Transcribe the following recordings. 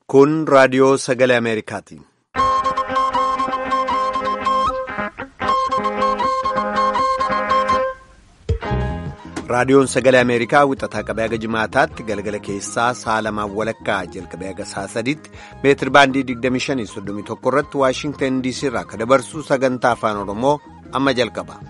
Kun raadiyoo sagalee Ameerikaati. Raadiyoon sagalee Ameerikaa wixataa qabee haga jimaataatti galgala keessaa sa'a lamaan walakkaa jalqabee haga sa'a sadiitti meetir baandii 2531 irratti Waashingtan DC irraa akka dabarsu sagantaa afaan Oromoo amma jalqaba.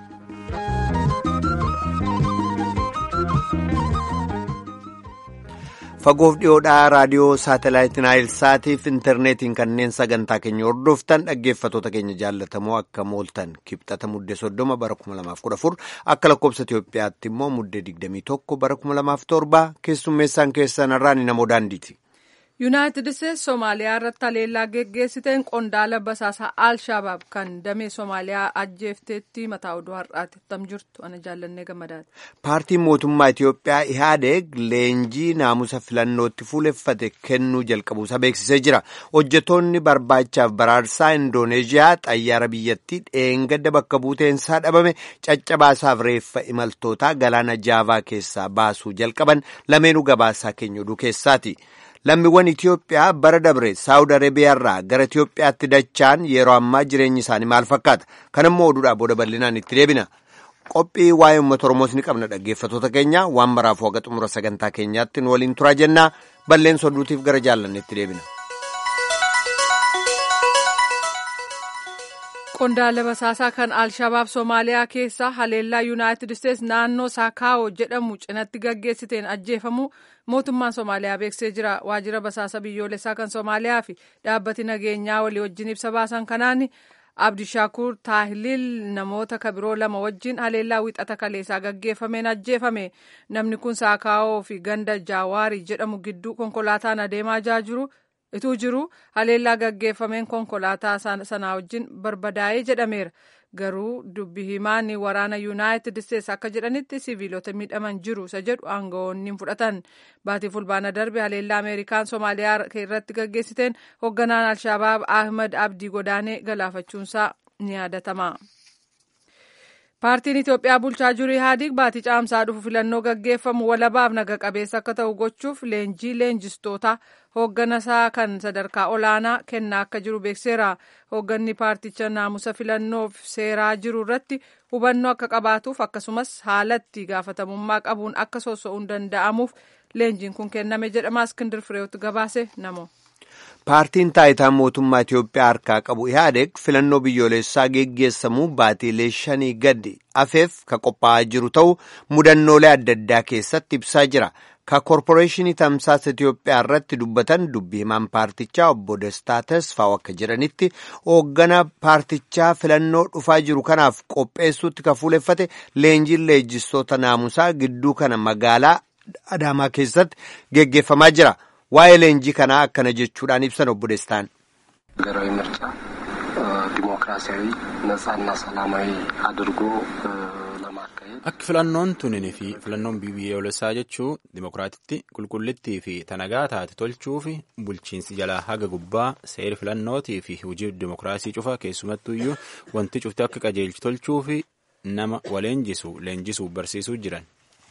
Fagoof dhiyoodhaa raadiyoo saatalaayitiin Naayilsaatiif intarneetiin kanneen sagantaa keenya hordoftan dhaggeeffatoota keenya jaallatamoo akka mooltan kibxata muddee soddoma bara 2014 akka lakkoobsa Itoophiyaatti immoo muddee 21 bara 2007 keessummeessaan keessan irraan namoo daandiiti. yuunaayitid isteetsi soomaaliyaa irratti haleellaa geggeessiteen qondaala basaasaa al-shabaab kan damee soomaaliyaa ajjeefteetti mataa oduu har'aatti tam jirtu ana jaallannee gammadaati. paartiin mootummaa itiyoophiyaa ihaadeeg leenjii naamusa filannootti fuuleffate kennuu jalqabuusaa beeksisee jira hojjetoonni barbaachaaf baraarsaa indooneeziyaa xayyaara biyyattii dheengadda bakka buuteensaa dhabame caccabaasaaf reeffa imaltootaa galaana jaavaa keessaa baasuu jalqaban lameenuu gabaasaa keenya oduu keessaati. lammiiwwan Itiyoophiyaa bara dabre saawud arabiyaarraa gara Itiyoophiyaatti dachaan yeroo ammaa jireenyi isaanii maal fakkaata kanammoo oduudhaa booda bal'inaan itti deebina qophii waa'ee uummata oromoos ni qabna dhaggeeffatoota keenya waan maraafuu haga xumura sagantaa keenyaatti nu waliin turaa jennaa balleessa oduutiif gara jaallanneetti deebina. qondaala basaasaa kan al-shabaab soomaaliyaa keessaa haleellaa yuunaayitid isteetsi naannoo saakaawoo jedhamu cinatti gaggeessiteen ajjeefamu mootummaan soomaaliyaa beeksisee jira waajjira basaasa biyyoolessaa kan soomaaliyaa fi dhaabbati nageenyaa walii wajjin ibsa baasan kanaan abdishaakur taahiliil namoota kabiroo lama wajjin haleellaa wixata kaleessaa gaggeeffameen ajjeefame namni kun saakaawoo fi ganda jaawaarii jedhamu gidduu konkolaataan adeemaa jiru. ituu jiru haleellaa gaggeeffameen konkolaataa sanaa wajjin barbadaa'ee jedhameera garuu dubbi himaan waraana yuunaayitid isteetsi akka jedhanitti siviilota miidhaman jiru isa jedhu aangawoonni fudhatan baatii fulbaana darbe haleellaa ameerikaan soomaaliyaa irratti gaggeessiteen hoogganaan alshabaab ahmad abdii godaanee galaafachuunsaa ni yaadatama. paartiin itiyoophiyaa bulchaa jiru ihaadig baatii caamsaa dhufu filannoo gaggeeffamu walabaaf naga qabeessa akka ta'u gochuuf leenjii leenjistoota hoogganasaa kan sadarkaa olaanaa kennaa akka jiru beekseera hoogganni paarticha naamusa filannoof seeraa jiru irratti hubannoo akka qabaatuuf akkasumas haalatti gaafatamummaa qabuun akka soso'uun danda'amuuf leenjiin kun kenname jedhama iskindir fireewotti gabaase namo. paartiin taayitaa mootummaa Itiyoophiyaa harkaa qabu ihaadeeg filannoo biyyoolessaa geggeessamuu baatiilee shanii gadi afeef ka qophaa'aa jiru ta'uu mudannoolee adda addaa keessatti ibsaa jira ka koorporeeshinii tamsaasa Itiyoophiyaa irratti dubbatan dubbi himaan paartichaa obbo Destaa Tasfaaw akka jedhanitti hoogganaa paartichaa filannoo dhufaa jiru kanaaf qopheessuutti ka fuuleffate leenjiin leenjistoota naamusaa gidduu kana magaalaa Adaamaa keessatti geggeeffamaa jira. waa'ee leenjii kanaa akkana jechuudhaan ibsan obbo Destaan. ሀገራዊ ምርጫ ዲሞክራሲያዊ ነጻና ሰላማዊ አድርጎ ለማካሄድ Akka filannoon tuninii fi filannoon biyyoolessaa jechuu dimokiraatitti qulqullittii fi tanagaa taate tolchuu fi bulchiinsi jalaa haga gubbaa seeri filannootii fi hojii dimokiraasii cufa keessumattuyyuu wanti cufti akka qajeelchi tolchuu fi nama waleenjisu leenjisuuf barsiisuu jiran.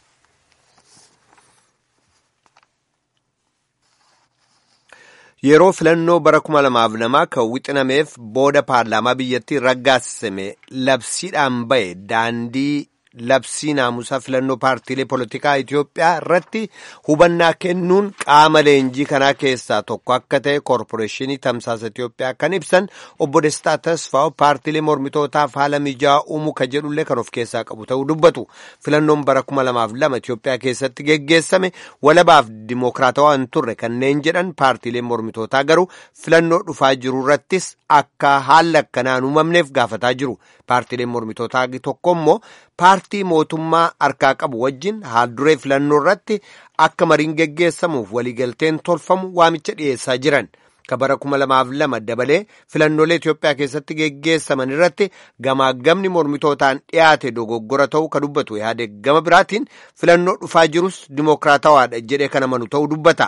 Yeroo filannoo bara kuma lamaaf lamaa kan wixinameef booda paarlaamaa biyyattii raggaasisame labsiidhaan ba'e daandii labsii naamusaa filannoo paartiilee polotikaa Itiyoophiyaa irratti hubannaa kennuun qaama leenjii kanaa keessaa tokko akka ta'e koorporeeshinii tamsaasa Itiyoophiyaa kan ibsan obbo Destaa Tasfaaw paartiilee mormitootaaf haala mijaa'aa uumuu ka jedhullee kan of keessaa qabu ta'uu dubbatu. Filannoon bara kuma lamaaf lama Itiyoophiyaa keessatti geggeessame walabaaf dimookiraatawaa hin turre kanneen jedhan paartiileen mormitootaa garuu filannoo dhufaa jiru irrattis akka haalli akkanaan uumamneef gaafataa jiru. Paartiileen mormitootaa tokko immoo paartii mootummaa harkaa qabu wajjin haalduree filannoo irratti akka mariin geggeessamuuf waliigalteen tolfamu waamicha dhiyeessaa jiran. Ka bara kuma lamaaf lama dabalee filannoolee Itiyoophiyaa keessatti geggeessaman irratti gamaagamni mormitootaan dhiyaate dogoggora ta'uu ka dubbatu yaade gama biraatiin filannoo dhufaa jirus dimookiraatawaadha jedhee kan amanu ta'uu dubbata.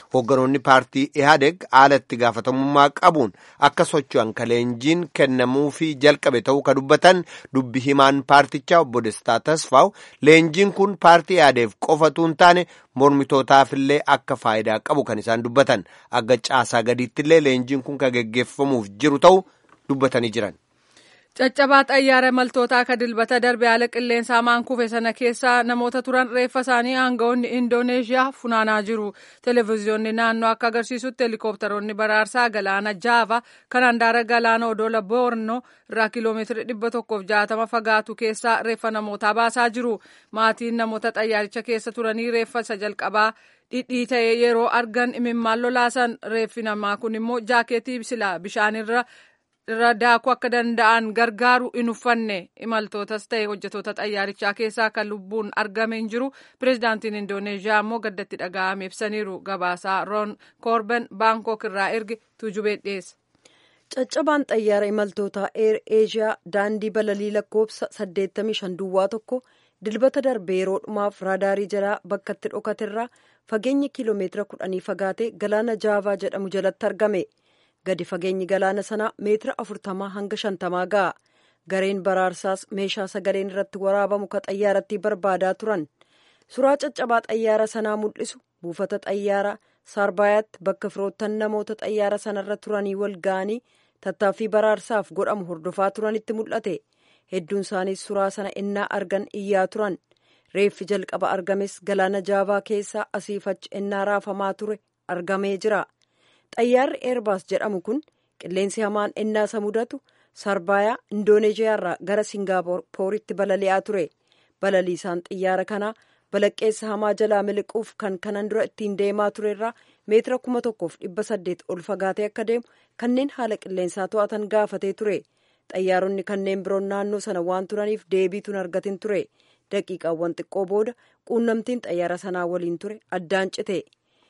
Hoogganoonni paartii Ihaadeg haala itti gaafatamummaa qabuun akka socho'an ka leenjiin kennamuufii jalqabe ta'uu ka dubbatan dubbi himaan paartichaa obbo Destaa Tasfaaw leenjiin kun paartii Ihaadeeg qofatu hin taane mormitootaafillee akka faayidaa qabu kan isaan dubbatan akka caasaa gadiittillee leenjiin kun kan geggeeffamuuf jiru ta'uu dubbatanii jiran. Caccabaa xayyaara imaltootaa akka dilbata darbe haala qilleensaa maan kufe sana keessa namoota turan reeffa isaanii aangawoonni Indooneeshiyaa funaanaa jiru. Televezyiyoonni naannoo akka agarsiisutti helikoophtaroonni baraarsaa galaana Jaava kan handaara galaana odoola Boorno irraa kiiloomeetira dhibba tokkoof jaatama fagaatu keessaa reeffa namootaa baasaa jiru. Maatiin namoota xayyaaricha keessa turanii reeffa isa jalqabaa dhidhii ta'ee yeroo argan imimmaan lolaasan reeffi namaa kun immoo jaakeetii silaa bishaanirra irra daakuu akka danda'an gargaaru hin uffanne imaltootas ta'e hojjetoota xayyaarichaa keessaa kan lubbuun argame hin jiru pireezidaantiin indooneeshiyaa immoo gaddatti dhaga'ame ibsaniiru gabaasaa roon koorben baankook irraa erge tuujubee dhiyeessa. caccabaan xayyaara imaltoota eer eeshiyaa daandii balalii lakkoofsa 85 duwwaa tokko dilbata darbe yeroo dhumaaf raadaarii jalaa bakkatti dhokaterraa fageenya kiiloomeetira kudhanii fagaate galaana jaavaa jedhamu jalatti argame. gadi fageenyi galaana sanaa meetira afurtamaa hanga shantamaa ga'a gareen baraarsaas meeshaa sagaleen irratti waraabamu ka xayyaaratti barbaadaa turan suuraa caccabaa xayyaara sanaa mul'isu buufata xayyaara saarbaayaatti bakka firoottan namoota xayyaara sanarra turanii wal ga'anii tattaaffii baraarsaaf godhamu hordofaa turanitti mul'ate hedduun isaaniis suuraa sana innaa argan iyyaa turan reeffi jalqaba argames galaana jaavaa keessaa asiif achi innaa raafamaa ture argamee jira. xayyaarri eerbaas jedhamu kun qilleensi hamaan innaa isa mudatu saarbaayaa indooneeshiyaarraa gara singaappooritti balali'aa ture balaliisaan xiyyaara kanaa balaqqeessa hamaa jalaa miliquuf kan kanan dura ittiin deemaa turerraa meetira kuma tokkoof dhibba saddeet ol fagaatee akka deemu kanneen haala qilleensaa to'atan gaafatee ture xayyaaronni kanneen biroon naannoo sana waan turaniif deebiituun argatin ture daqiiqaawwan xiqqoo booda quunnamtiin xayyaara sanaa waliin ture addaan cite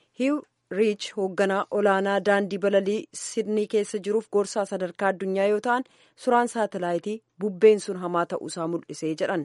riich hoogganaa olaanaa daandii balalii sidnii keessa jiruuf gorsaa sadarkaa addunyaa yoo ta'an suuraan saatalaayitii bubbeen sun hamaa ta'uusaa mul'isee jedhan.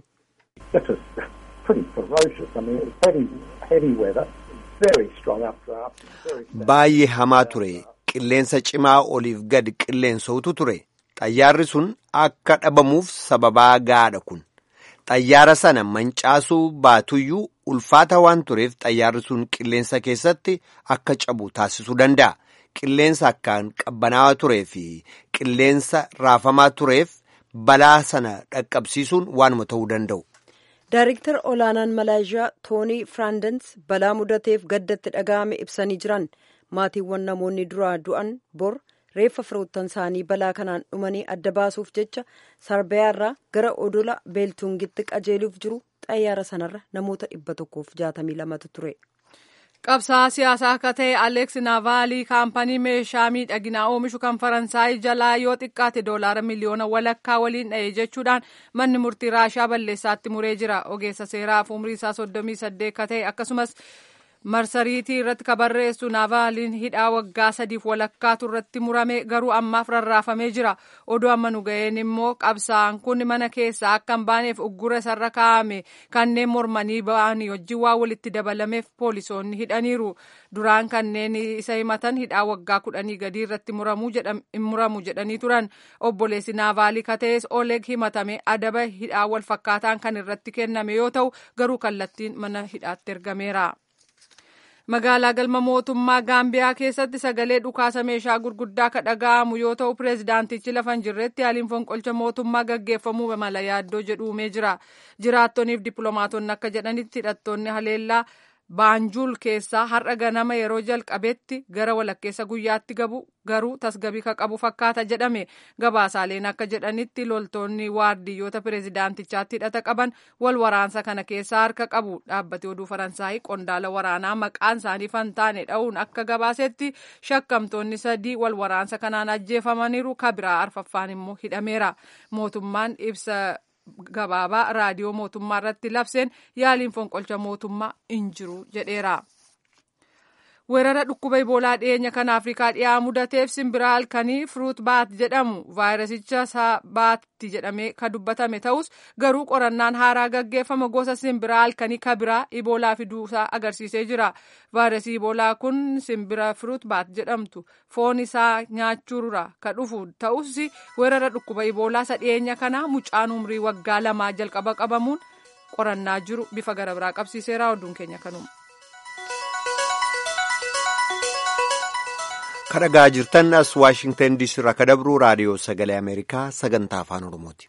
baay'ee hamaa ture qilleensa cimaa oliif gad qilleensootu ture xayyaarri sun akka dhabamuuf sababaa gaadha kun xayyaara sana mancaasuu baatuyyuu ulfaata waan tureef xayyaarri sun qilleensa keessatti akka cabu taasisuu danda'a. Qilleensa akkaan qabbanaawaa turee fi qilleensa raafamaa tureef balaa sana dhaqqabsiisuun waanuma ta'uu danda'u. Daayiriktar olaanaan Malaayishiyaa Toonii Firaandens balaa mudateef gaddatti dhaga'ame ibsanii jiran maatiiwwan namoonni duraa du'an bor reeffa firoottan isaanii balaa kanaan dhumanii adda baasuuf jecha sarbayaarraa gara odola beeltungitti qajeeluuf jiru xayyaara sanarra namoota dhibba tokkoof jaatamii lamatu ture. qabsaa siyaasaa akka ta'e aleeks naavaalii kaampanii meeshaa miidhaginaa oomishu kan faransaay jalaa yoo xiqqaate doolaara miliyoona walakkaa waliin dha'e jechuudhaan manni murtii raashaa balleessaatti muree jira ogeessa seeraaf umrii isaa soddomii saddeet akka ta'e akkasumas marsariitii irratti kabarreessu naavaaliin hidhaa waggaa sadiif walakkaatu irratti murame garuu ammaaf rarraafamee jira oduu amma nu ga'een immoo qabsaan kun mana keessaa akka hin baaneef uggura isarra kaa'ame kanneen mormanii ba'anii wajjin waa walitti dabalameef poolisoonni hidhaniiru duraan kanneen isa himatan hidhaa waggaa kudhanii gadii irratti muramu jedhanii turan obboleessi naavaalii katees oleg himatame adaba hidhaa wal fakkaataan kan irratti kenname yoo ta'u garuu kallattiin mana hidhaatti ergameera. magaalaa galma mootummaa gaambiyaa keessatti sagalee dhukaasa meeshaa gurguddaa ka dhaga'amu yoo ta'u pireezidaantichi lafa hin jirretti haaliin fonqolcha mootummaa gaggeeffamuu mala yaaddoo jedhu uumee jira jiraattoniif dippiloomaatonni akka jedhanitti hidhattoonni haleellaa baanjuul keessaa har'a ganama yeroo jalqabetti gara walakkeessa guyyaatti gabu garuu tasgabii ka qabu fakkaata jedhame gabaasaaleen akka jedhanitti loltoonni waardiyyoota pireezidaantichaatti hidhata qaban wal waraansa kana keessaa harka qabu dhaabbati oduu faransaayii qondaala waraanaa maqaan isaanii fantaane dha'uun akka gabaasetti shakkamtoonni sadii wal waraansa kanaan ajjeefamaniiru kabiraa arfaffaan immoo hidhameera mootummaan ibsa gabaabaa raadiyoo mootummaa irratti labseen yaaliin fonqolcha mootummaa hin jiru jedheera. weerara dhukkuba iboolaa dhiyeenya kana afrikaa dhiyaa mudateef simbira halkanii fruut baat jedhamu vaayirasicha baatti jedhamee kan dubbatame ta'us garuu qorannaan haaraa gaggeeffama gosa simbira halkanii kabiraa iboolaa fiduusaa agarsiisee jira vaayirasii iboolaa kun simbira fruut baat jedhamtu foon isaa nyaachuurra ka dhufu ta'us weerara dhukkuba iboolaa isa dhiyeenya kana mucaan umrii waggaa lamaa jalqaba qabamuun qorannaa jiru bifa gara biraa qabsiiseera oduun keenya kanuma. kadhagaa jirtan as waashingtan diisii irraa ka dabruu raadiyoo sagalee ameerikaa sagantaa afaan oromooti.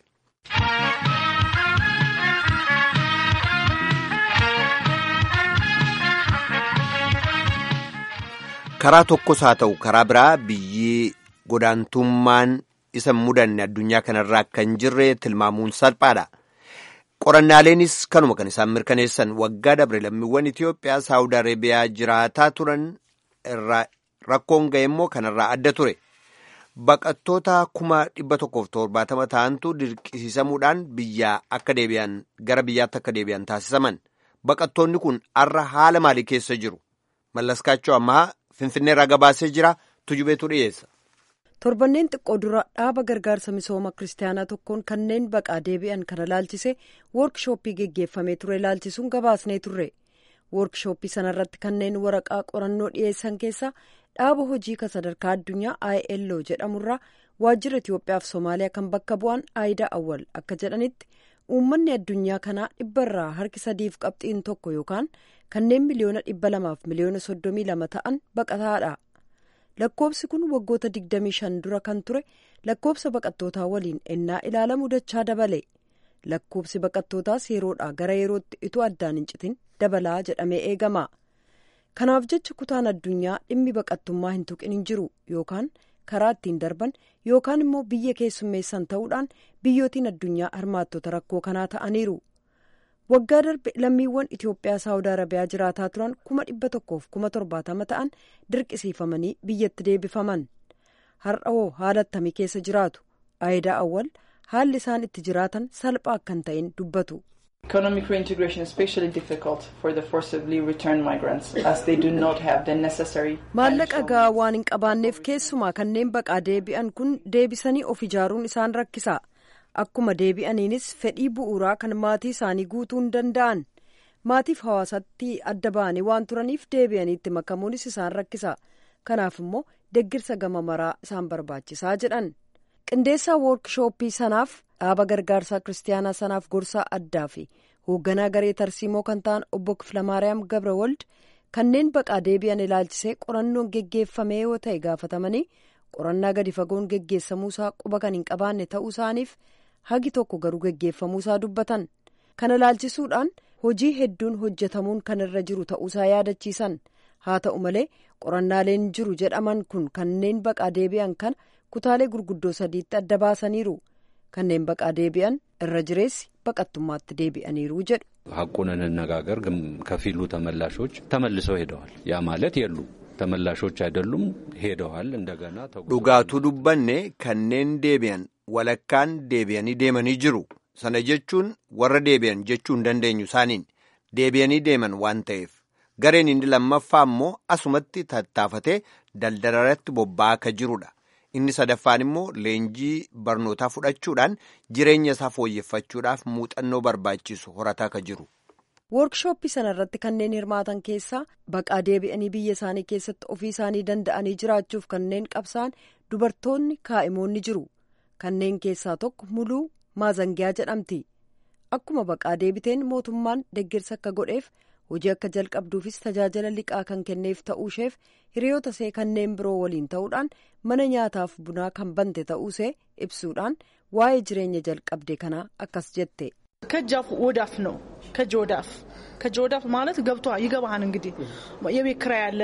karaa tokkos haa ta'u karaa biraa biyyi godaantummaan isa mudanne addunyaa kanarraa akka hin jirre tilmaamuun salphaadha. qorannaaleenis kanuma kan isaan mirkaneessan waggaa dabre lammiiwwan Itoophiyaa saawud areebiyaa jiraataa turan irraa rakkoon ga'e immoo kanarraa adda ture baqattoota kuma dhibba tokkoof torbaatama ta'antu dirqisiisamuudhaan biyyaa akka deebi'an gara biyyaatti akka deebi'an taasisaman baqattoonni kun arra haala maalii keessa jiru mallaskaachoo ammaa finfinneerraa gabaasee jira tujubeetu dhiyeessa. torbanneen xiqqoo dura dhaaba gargaarsa misooma kiristaanaa tokkoon kanneen baqaa deebi'an kana laalchise woorkishooppii geggeeffamee ture laalchisuun gabaasnee turre woorkishooppii sanarratti kanneen waraqaa qorannoo dhiyeessan keessaa dhaaba hojii kan sadarkaa addunyaa ilo jedhamurraa waajjira itiyoophiyaaf soomaaliyaa kan bakka bu'an aayidaa awwal akka jedhanitti uummanni addunyaa kanaa dhibbarraa harki sadiif qabxiin tokko yookaan kanneen miliyoona dhibba lamaaf miliyoona soddomii lama ta'an baqataadha. lakkoobsi kun waggoota 25 dura kan ture lakkoobsa baqattootaa waliin ennaa ilaalamu dachaa dabale lakkoobsi baqattootaas yeroodhaa gara yerootti utuu addaan hin citin dabalaa jedhamee eegama kanaaf jecha kutaan addunyaa dhimmi baqattummaa hin tuqin hin jiru yookaan karaa ittiin darban yookaan immoo biyya keessummeessan ta'uudhaan biyyootiin addunyaa hirmaattota rakkoo kanaa ta'aniiru. waggaa darbe lammiiwwan itiyoophiyaa saawud arabiyaa jiraataa turan kuma dhibba tokkoof kuma torbaatama ta'an dirqisiifamanii biyyatti deebifaman har'a hoo haala attamii keessa jiraatu aayidaa awwal haalli isaan itti jiraatan salphaa akka hin ta'in dubbatu. Economic reintegration is especially difficult for the forcibly returned migrants as they do not have the necessary. Maallaqa gahaa waan hin qabaanneef keessumaa kanneen baqaa deebi'an kun deebisanii of ijaaruun isaan rakkisa. akkuma deebi'aniinis fedhii bu'uuraa kan maatii isaanii guutuu hin danda'an maatiif hawaasatti adda ba'anii waan turaniif deebi'aniitti makamuunis isaan rakkisa kanaaf immoo deggirsa gama maraa isaan barbaachisaa jedhan qindeessaa woorkishooppii sanaaf dhaaba gargaarsaa kiristaanaa sanaaf gorsaa addaa fi hoogganaa garee tarsiimoo kan ta'an obbo kiflamaariyaam gabrawald kanneen baqaa deebi'an ilaalchisee qorannoon geggeeffamee yoo ta'e gaafatamanii qorannaa gadi fagoon geggeessamuusaa quba kan hin qabaanne ta'uu isaaniif. hagi tokko garuu geggeeffamuusaa dubbatan kana laalchisuudhaan hojii hedduun hojjetamuun kan irra jiru ta'uusaa yaadachiisan haa ta'u malee qorannaaleen jiru jedhaman kun kanneen baqaa deebi'an kana kutaalee gurguddoo sadiitti adda baasaniiru kanneen baqaa deebi'an irra jireessi baqattummaatti deebi'aniiru jedhu. ሀቁን እንነጋገር ግን ከፊሉ ተመላሾች ተመልሰው ሄደዋል ያ ማለት የሉ ተመላሾች አይደሉም ሄደዋል እንደገና dhugaatuu dubbanne kanneen deebi'an walakkaan deebi'anii deemanii jiru sana jechuun warra deebi'an jechuu hin dandeenyu isaaniin deebi'anii deeman waan ta'eef gareen inni lammaffaa immoo asumatti tattaafatee daldala bobba'aa akka jirudha inni sadaffaan immoo leenjii barnootaa fudhachuudhaan jireenya isaa fooyyeffachuudhaaf muuxannoo barbaachisu horataa akka jiru. woorkishooppii sana irratti kanneen hirmaatan keessaa baqaa deebi'anii biyya isaanii keessatti ofii isaanii danda'anii jiraachuuf kanneen qabsaan dubartoonni kaa'imoonni jiru kanneen keessaa tokko muluu maazangiyaa jedhamti akkuma baqaa deebiteen mootummaan deggirsa akka godheef hojii akka jalqabduufis tajaajila liqaa kan kenneef ta'uusheef hiriyoota see kanneen biroo waliin ta'uudhaan mana nyaataaf bunaa kan bante ta'uusee ibsuudhaan waa'ee jireenya jalqabde kanaa akkas jette. ከጃፍ ወዳፍ ነው ከጅ ወዳፍ ከጅ ወዳፍ ማለት ገብቷ ይገባሃል እንግዲህ የቤት ኪራይ አለ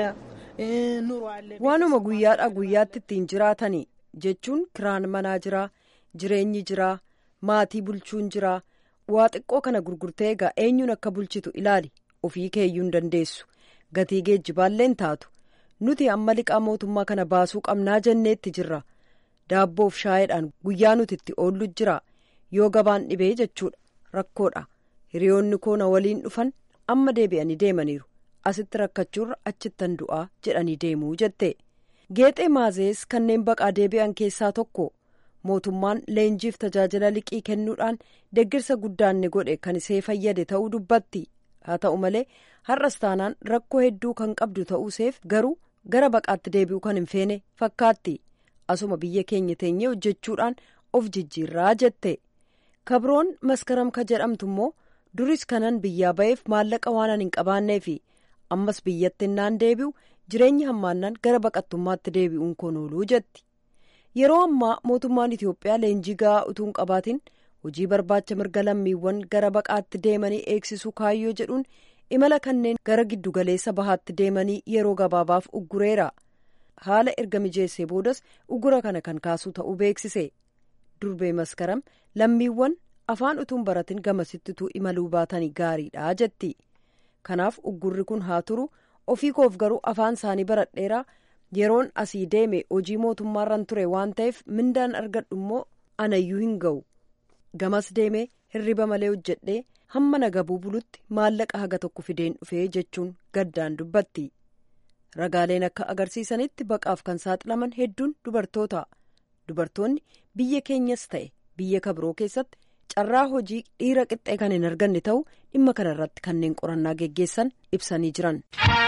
ኑሮ አለ waanuma guyyaadhaa guyyaatti ittiin jiraatanii jechuun kiraan manaa jira jireenyi jira maatii bulchuun jira waa xiqqoo kana gurgurtee egaa eenyuun akka bulchitu ilaali ofii keeyyuu hin dandeessu gatii geejjibaalleen taatu nuti amma liqaa mootummaa kana baasuu qabnaa jenneetti jirra daabboof shaayiidhaan guyyaa nuti itti oollu jira yoo gabaan dhibee jechuudha rakkoodha hiriyoonni koo na waliin dhufan amma deebi'anii deemaniiru asitti rakkachuurra achittan du'aa jedhanii deemuu jette geexee maazees kanneen baqaa deebi'an keessaa tokko mootummaan leenjiif tajaajila liqii kennuudhaan deggirsa guddaan ni godhe kan isee fayyade ta'uu dubbatti haa ta'u malee har'as taanaan rakkoo hedduu kan qabdu ta'uuseef garuu gara baqaatti deebi'uu kan hin feene fakkaatti asuma biyya keenya teenyee hojjechuudhaan of jijjiirraa jette kabroon maskaram ka jedhamtu immoo duris kanan biyyaa ba'eef maallaqa waan hin qabaanneefi ammas biyyatti naan deebi'u jireenya hammaannaan gara baqattummaatti deebi'uun koon ooluu jetti yeroo ammaa mootummaan itiyoophiyaa leenjii ga'aa utuu hin qabaatin hojii barbaacha mirga lammiiwwan gara baqaatti deemanii eegsisuu kaayyoo jedhuun imala kanneen gara giddugaleessa bahaatti deemanii yeroo gabaabaaf uggureera haala erga mijeessee boodas uggura kana kan kaasuu ta'uu beeksise durbee maskaram lammiiwwan afaan utuun baratin gamasittituu imaluu baatanii gaariidha jetti kanaaf uggurri kun haa turu ofii koof garuu afaan isaanii baradheeraa yeroon asii deeme hojii mootummaarran ture waan ta'eef mindaan argadhu immoo anayyuu hin ga'u gamas deemee hirriba malee hojjedhee hamma nagabuu bulutti maallaqa haga tokko fideen dhufee jechuun gaddaan dubbatti ragaaleen akka agarsiisanitti baqaaf kan saaxilaman hedduun dubartoota dubartoonni biyya keenyas ta'e biyya kabiroo keessatti carraa hojii dhiira qixxee kan hin arganne ta'uu dhimma kana irratti kanneen qorannaa geggeessan ibsanii jiran.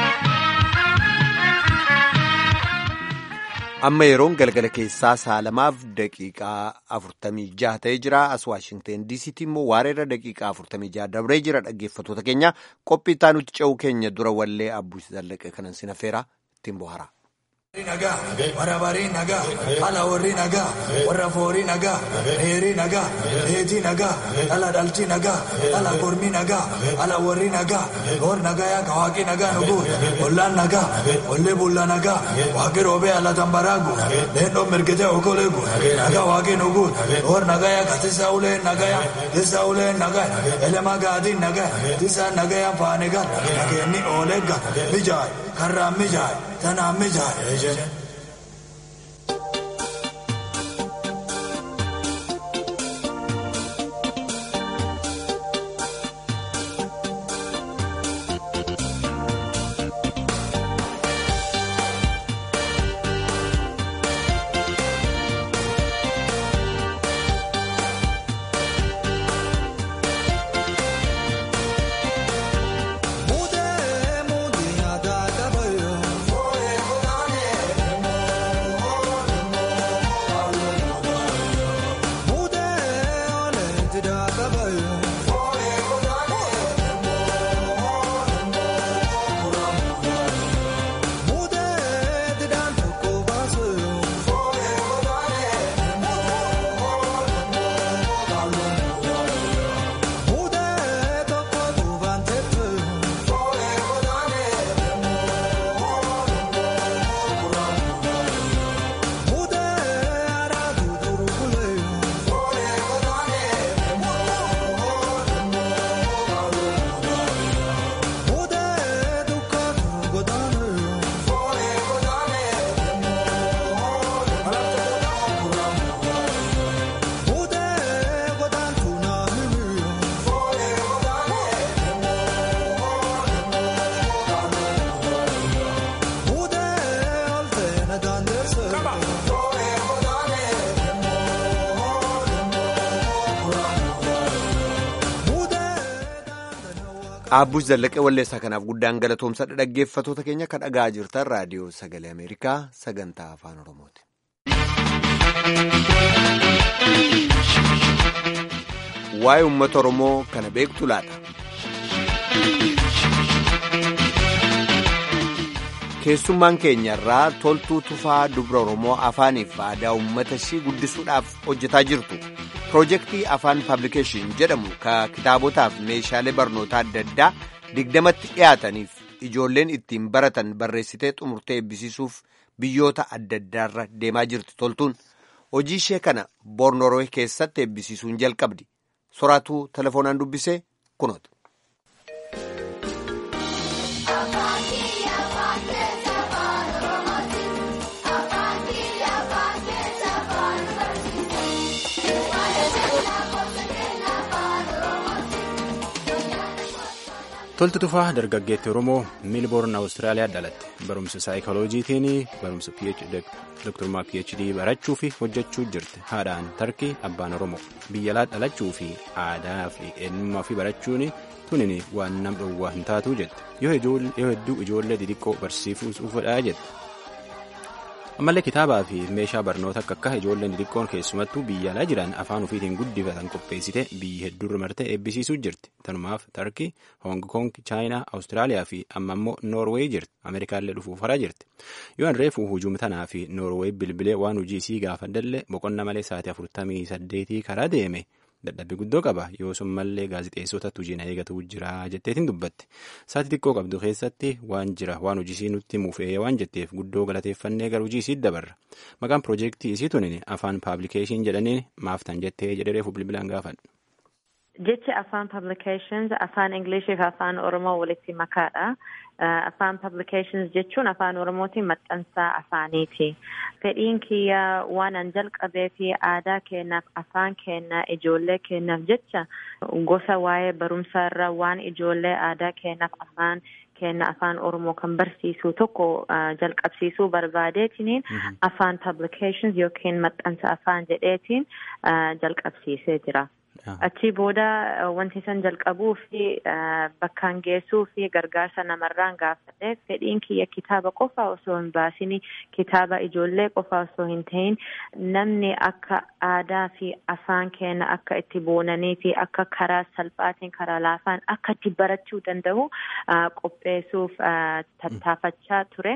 amma yeroon galgala keessaa saalamaaf daqiiqaa afurtamii jaha ta'ee jira as waashingteen diisiitti immoo waareerra daqiiqaa afurtamii jaha dabree jira dhaggeeffattoota keenya qophii itti aanutti ce'uu keenya dura wallee abbuus zallaqee kanan sinafeera ittiin bohara. nagaa warra barii nagaa ala warri nagaa warra foorii nagaa dheerii nagaa dheetii nagaa ala dhaltii nagaa ala kormii nagaa ala warri nagaa goor nagaa yaa kawaaqii nagaa nuguun ollaan nagaa ollee bulla nagaa waaqii roobee ala tambaraagu leendoo mirgitee okoleegu nagaa waaqii nuguun goor nagaa yaa katisaa uleen nagaa yaa tisaa uleen nagaa elemaa gaadiin nagaa tisaa nagaa yaa faanigaa nageenni oolegga mijaay karraan mijaay tanaan mijaay Abbuus Zallaqee Walleessaa kanaaf guddaan galatoomsadha dhaggeeffatoota keenya kan dhagaa jirtan raadiyoo sagalee Ameerikaa sagantaa afaan Oromooti. Waa'ee uummata Oromoo kana beektu laata? Keessummaan keenya irraa toltuu tufaa dubra Oromoo afaaniif aadaa uummata ishii guddisuudhaaf hojjetaa jirtu. Piroojeektii afaan paablikeeshin jedhamu ka kitaabotaaf meeshaalee barnootaa adda addaa digdamatti dhiyaataniif ijoolleen ittiin baratan barreessitee xumurtee eebbisiisuuf biyyoota adda addaarra deemaa jirti toltuun hojii ishee kana boornoroo keessatti eebbisiisuun jalqabdi soraatuu telefoonaan dubbisee kunoota. Tolti tufaa dargaggeetti Oromoo Miilboorn Awustiraaliyaa dhalatte. Barumsa saayikolojiitiin barumsa doktorummaa PhD barachuu fi hojjechuu jirti. Haadhaan Tarkii abbaan Oromoo. Biyya alaa dhalachuu fi aadaa fi eenyummaa fi barachuun tunin waan nam dhowwaa hin taatu jette. Yoo hedduu ijoollee xixiqqoo barsiisuufidha jette. ammallee kitaabaa fi meeshaa barnoota akka akka ijoolleen xixiqqoon keessumattuu biyya alaa jiran afaan ofiitiin guddifatan qopheessite biyya hedduurra martee eebbisiisuu jirti tanumaaf tarkii hoong koong chaayinaa awustiraaliyaa fi amma immoo noorweey jirti ameerikaallee dhufuuf haraa jirti yoo an reefuu hujuum tanaa fi noorweey bilbilee waan hojii isii gaafadhallee boqonna malee sa'aatii afurtamii saddeetii karaa deeme dadhabbii guddoo qaba yoo sun mallee gaazixeessotatti hojii na eegatu jira jetteetiin dubbatti sa'aatii xiqqoo qabdu keessatti waan jira waan hojii isii nutti mufee waan jetteef guddoo galateeffannee gara hojii isii dabarra maqaan piroojeektii isii tunin afaan paablikeeshin jedhaniin maaftan jettee jedhee reefu bilbilaan gaafadha. Jecha afaan publications afaan Ingilishii fi afaan Oromoo walitti makaadha. Afaan publications jechuun afaan Oromootiin maxxansaa afaaniiti. Fedhiin kiyya waan an jalqabee fi aadaa keenyaaf afaan keenya ijoollee keenyaaf jecha gosa waa'ee barumsaa irra waan ijoollee aadaa keenyaaf afaan keenya afaan Oromoo kan barsiisu tokko jalqabsiisuu barbaadeetiin afaan publications yookiin maxxansa afaan jedheetiin jalqabsiisee jira. Achii booda wanti san jalqabuu fi bakkaan geessuu fi gargaarsa namarraan gaafadhe fedhiin kiyya kitaaba qofa osoo hin baasin kitaaba ijoollee qofa osoo hin ta'in namni akka aadaa fi afaan keenya akka itti boonanii fi akka karaa salphaatiin karaa laafaan akka itti barachuu danda'u qopheessuuf tattaafachaa ture.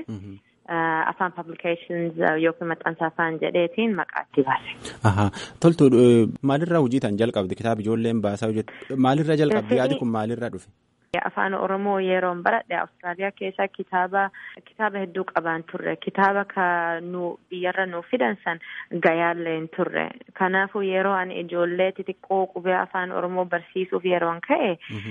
afaan publications yookiin maxxansa afaan jedheetiin maqaatti baase. Ahaa toltu maalirraa hojii tan jalqabde kitaaba ijoolleen baasaa hojjette maalirraa jalqabde yaadi kun maalirraa dhufe? Afaan Oromoo yeroon baradhe Awustiraaliyaa keessa kitaaba kitaaba hedduu qabaan turre kitaaba ka nu biyyarra nu fidan san gayaallee hin turre kanaafuu yeroo ani ijoollee xixiqqoo qubee afaan Oromoo barsiisuuf yeroon ka'e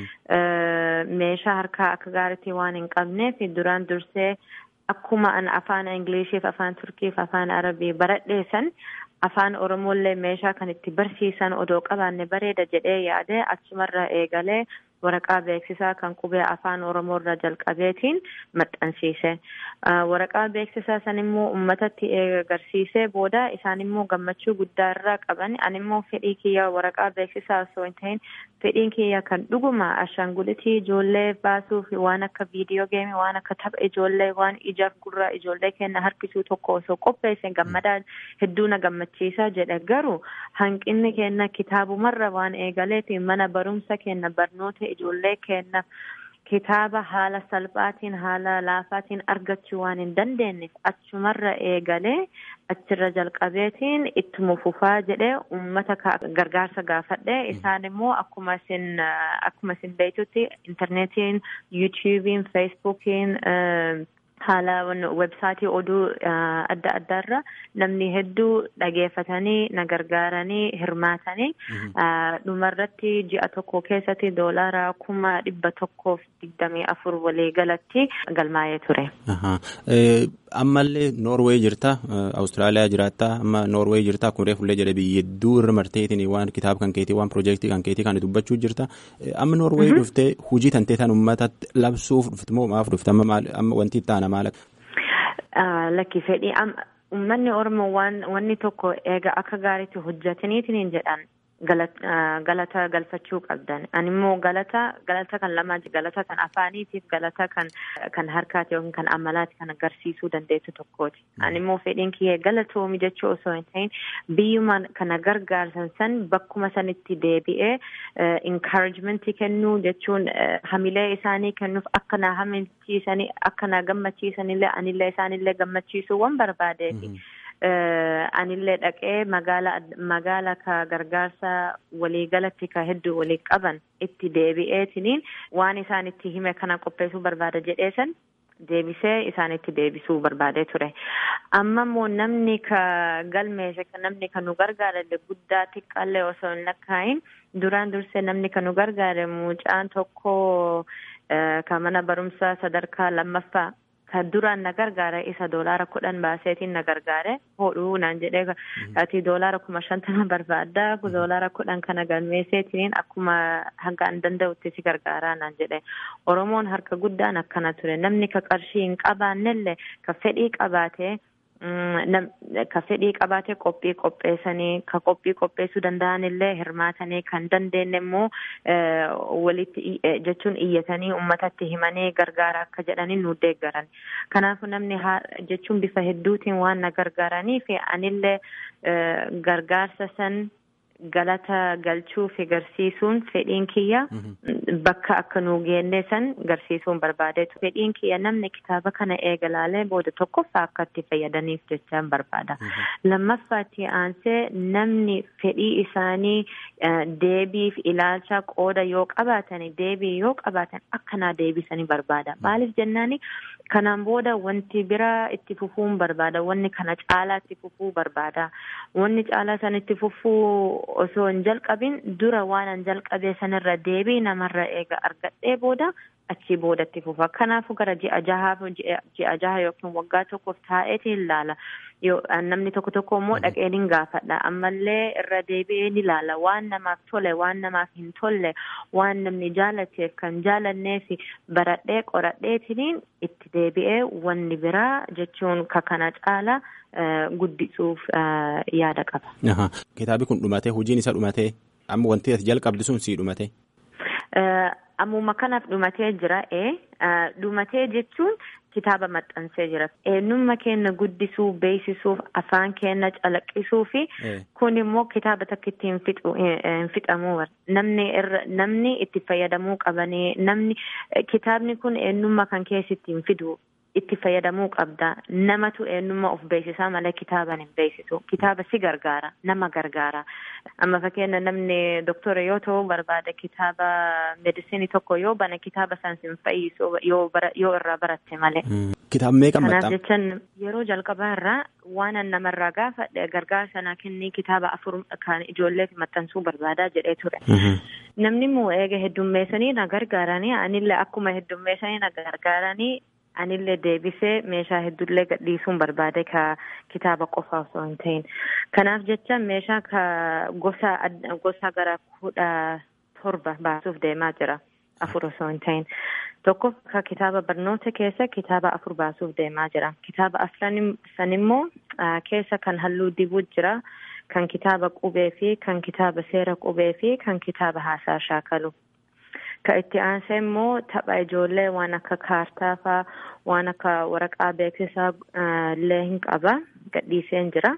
meeshaa harkaa akka gaariitti waan hin qabneef duraan dursee akkuma an afaan ingiliishiif afaan turkiif afaan arabii baradheessan afaan oromollee meeshaa kan itti barsiisan odoo qabaanne bareeda jedhee yaade achumarra eegalee waraqaa beeksisaa kan qubee afaan oromoorra jalqabeetiin maxxansiise waraqaa beeksisaa san immoo uummatatti agarsiisee booda isaan immoo gammachuu guddaa irraa qaban an immoo fedhii kiyya waraqaa beeksisaa osoo hin ta'in fedhiin kiyya kan dhuguma ashaangulitii ijoollee baasuuf waan akka viidiyoo geemii waan akka tapha ijoollee waan ijaaf gurraa ijoollee kenna harkisuu tokko osoo qopheesse gammadaa hedduu na gammachiisaa jedhe garuu hanqinni kenna kitaabumarra waan eegaleetiin mana barumsa kenna barnoota ijoollee kenna kitaaba haala salphaatiin haala laafaatiin argachuu waan hin dandeenyeef achumarra eegalee achirra jalqabeetiin ittuma fufaa jedhee uummata gargaarsa gaafadhe isaan immoo akkuma isin akkuma isin beektutti intarneetiin yuutuubiin feesbuukiin haala websaayitii oduu adda addaarra namni hedduu dhageeffatanii na gargaaranii hirmaatanii dhumarratti ji'a tokko keessatti doolaara kuma dhibba tokkoof digdamii afur walii galatti galmaa'ee ture. Ammallee Noorweey jirta Awustiraaliyaa jiraatta amma Noorweey jirta akkuma reefullee jedhe biyya hedduu irra marteetiin waan kitaaba kan keetii waan piroojeektii kan keetii kan dubbachuu jirta amma Noorweey dhuftee hujii tantee tan uummatatti labsuuf dhufte moo maaf dhufte amma wanti itti aana maal Lakki fedhii uummanni Oromoo waan wanni tokko eega akka gaariitti hojjetaniitiin jedhan galata galfachuu qabdan. Ani immoo galata galata kan lama galata kan afaaniitiif galata kan kan harkaati yookiin kan amalaati kan agarsiisuu dandeessu tokkooti. Ani immoo fedhiin kiyya galatoomi jechuu osoo hin ta'in biyyuma kana gargaarsan san bakkuma sanitti deebi'ee encouragementii kennuu jechuun hamilee isaanii kennuuf akka na haminchiisanii akka na gammachiisanillee anillee isaanillee gammachiisuu waan barbaadeeti. anillee dhaqee magaala magaala ka gargaarsa waliigalatti ka hedduu walii qaban itti deebi'eetiniin waan isaan itti hime kana qopheessuu barbaada jedheesan deebisee isaanitti deebisuu barbaadee ture. Amma immoo namni ka galmeesse namni kan nu gargaare guddaa xiqqaallee osoo hin lakkaayin duraan dursee namni kan nu gargaare mucaan tokko ka mana barumsaa sadarkaa lammaffaa. Ahaa. Ammallee Noorweey jirta Awustiraaliyaa jiraatta amma Noorweey dhuftee hujii tantee tan uummatatti labsuuf dhufte moo maaf dhufte amma Lakki fedhii ka duraan na gargaare isa doolaara kudhan baaseetiin na gargaare hodhuu naan jedhee ati doolaara kuma shantama barbaadda doolaara kudhan kana galmeesseetiin akkuma hanga an danda'utti si gargaaraa naan jedhe oromoon harka guddaan akkana ture namni ka qarshii hin qabaannellee ka fedhii qabaatee ka fedhii qabaate qophii qopheessanii ka qophii qopheessuu danda'an illee hirmaatanii kan dandeenye immoo walitti jechuun iyyatanii uummatatti himanii gargaara akka jedhanii nu deeggaran kanaafuu namni jechuun bifa hedduutiin waan na gargaaranii fi anillee gargaarsa san galata galchuu fi garsiisuun fedhiin kiyya bakka akka nu geenne san garsiisuun barbaadeetu fedhiin kiyya namni kitaaba kana eegalaalee booda tokkoffaa akka itti fayyadaniif jechaan barbaada lammaffaatti aansee namni fedhii isaanii deebiif ilaalcha qooda yoo qabaatan deebii yoo qabaatan akkanaa deebisanii barbaada maaliif jennaani kanaan booda wanti biraa itti fufuun barbaada wanni kana caalaa itti fufuu barbaada wanni caalaa san itti fufuu osoo hin jalqabin dura waan an jalqabee sanirra deebii namarra eega argadhee booda achii boodatti fufa kanaafu gara ji'a jahaaf ji'a jaha yookiin waggaa tokkoof taa'eetiin ilaala yoo namni tokko tokko immoo dhaqee ni gaafadha ammallee irra deebi'ee ni ilaala waan namaaf tole waan namaaf hin tolle waan namni jaalateef kan jaalanneef baradhee qoradheetiin itti deebi'ee wanni biraa jechuun ka kana caala guddisuuf yaada qaba. Kitaabi kun dhumatee hojiin isa dhumatee amma wanti ati jalqabdi sun sii dhumatee. Ammuma kanaaf dhumatee jira ee dhumatee jechuun kitaaba maxxansee jira eenyummaa keenya guddisuu beeksisuuf afaan keenya calaqqisuu fi kun immoo kitaaba takka itti hin fixamu namni irra namni itti fayyadamuu qabanii namni kitaabni kun eenyummaa kan keessatti hin fidu itti fayyadamuu qabda namatu eenyummaa of beeksisaa malee kitaaban hin beeksisu kitaaba si gargaara nama gargaara amma fakkeenya namni doktora yoo ta'u barbaada kitaaba meedisinii tokko yoo bane kitaaba san sin fayyisu yoo irraa baratte malee. Kitaaba meeqa Kanaaf jechaan yeroo jalqabaa irraa waan an namarraa gaafadhe gargaarsa naa kennii kitaaba afur kan ijoolleef maxxansuu barbaadaa jedhee ture. Namni immoo eega heddummeessanii na gargaaranii anillee akkuma heddummeessanii na gargaaranii anillee deebisee meeshaa hedduullee gadhiisuun barbaade ka kitaaba qofa osoo hin ta'in kanaaf jecha meeshaa ka gosa gosa gara kudha torba baasuuf deemaa jira afur osoo hin ta'in tokko ka kitaaba barnoota keessa kitaaba afur baasuuf deemaa jira kitaaba afran san immoo keessa kan halluu dibuu jira kan kitaaba qubee fi kan kitaaba seera qubee fi kan kitaaba haasaa shaakalu. ka itti aansee immoo tapha ijoollee waan akka kaartaa faa waan akka waraqaa beeksisaa illee hin qaba gadhiiseen jira.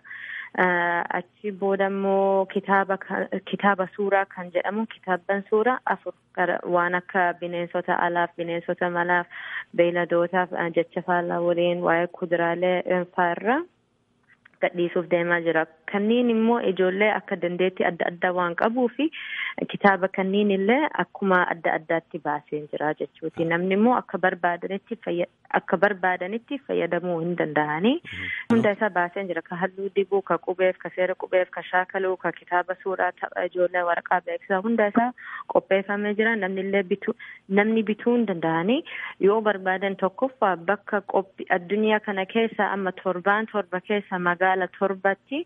achi booda immoo kitaaba kitaaba suuraa kan jedhamu kitaabban suuraa afur waan akka bineensota alaaf bineensota malaaf beeyladootaaf jecha faallaa waliin waa'ee kuduraalee fa'aarra gadhiisuuf deemaa jira kanniin immoo ijoollee akka dandeetti adda addaa waan qabuu fi kitaaba kanniin illee akkuma adda addaatti baasee jira jechuuti namni immoo akka barbaadanitti akka barbaadanitti fayyadamuu hin danda'anii hunda isaa baasee jira ka halluu dibuu ka qubeef ka seera qubeef ka shaakaluu ka kitaaba suuraa tapha ijoollee waraqaa beeksisaa hunda isaa qopheeffamee jira namni illee bituu namni bituu hin danda'anii yoo barbaadan tokkoffaa bakka qophii addunyaa kana keessa amma torbaan torba keessa magaala torbatti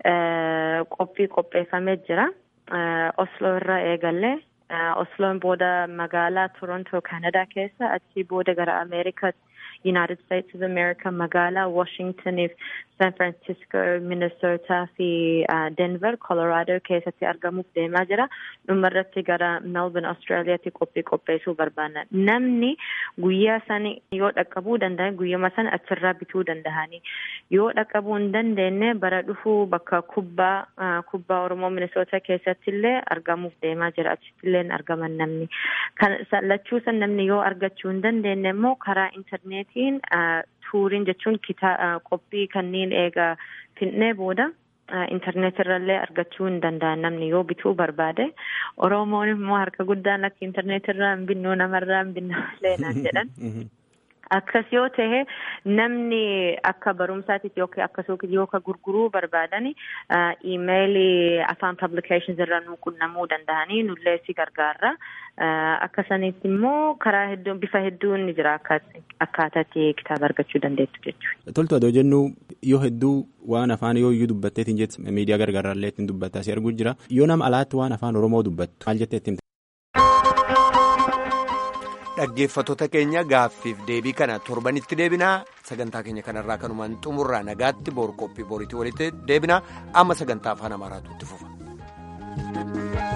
qophii qopheeffamee jira. Osloo irraa eegallee Osloon booda magaalaa Toronto Kanadaa keessa achii booda gara Ameerikaa United States of America magaalaa Washingtoniif San Francisco Minnesota fi Denver Colorado keessatti argamuuf deemaa jira dhumarratti gara Melbourne Australiyaatti qophii qopheessuu barbaanna namni guyyaa sani yoo dhaqqabuu danda'an guyyama sana achirraa bituu danda'anii yoo dhaqqabuu hin dandeenye bara dhufuu bakka kubbaa kubbaa Oromoo Minnesota keessatti illee argamuuf deemaa jira achitti illee argaman namni kan lachuu san namni yoo argachuu hin dandeenye immoo karaa intarneetiin tuuriin jechuun qophii kanneen eegaa finnee booda intarneet irrallee argachuu hin danda'an namni yoo bituu barbaade oromoon immoo harka guddaan akka intarneet irraa hin binnu namarraa hin binnu illee naan jedhan Akkas yoo ta'e namni akka barumsaatitti yookiin akkasumas yoo ka gurguruu barbaadan iimeelii afaan publications irra nu qunnamuu danda'anii nullee si gargaarra. Akkasanitti immoo karaa hedduun bifa hedduun ni jira akkaataatti kitaaba argachuu dandeettu jechuudha. Toltu adoo jennu yoo hedduu waan afaan yoo iyyuu dubbatteetiin jettu miidiyaa gargaaraallee ittiin dubbattaa si arguu jira yoo nama alaatti waan afaan oromoo dubbattu maal jettee ittiin dhaggeeffattoota keenya gaaffiif deebii kana torbanitti deebinaa sagantaa keenya kanarraa kanumaan xumurraa nagaatti boor qophii booriitti walitti deebinaa amma sagantaa afaan amaaraatu itti fufa.